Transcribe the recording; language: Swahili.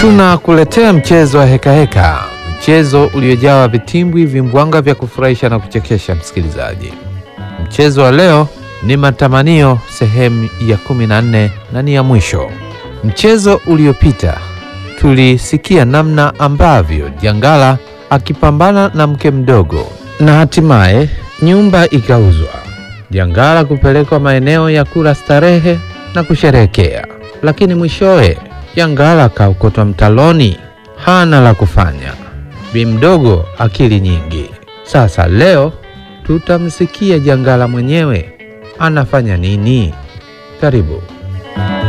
Tunakuletea mchezo wa hekaheka heka. Mchezo uliojawa vitimbwi, vimbwanga vya kufurahisha na kuchekesha. Msikilizaji, mchezo wa leo ni matamanio sehemu ya kumi na nne na ni ya mwisho. Mchezo uliopita tulisikia namna ambavyo Jangala akipambana na mke mdogo na hatimaye nyumba ikauzwa, Jangala kupelekwa maeneo ya kula starehe na kusherehekea, lakini mwishowe Jangala akaokotwa mtaloni, hana la kufanya. Bi mdogo akili nyingi. Sasa leo tutamsikia Jangala mwenyewe anafanya nini. Karibu.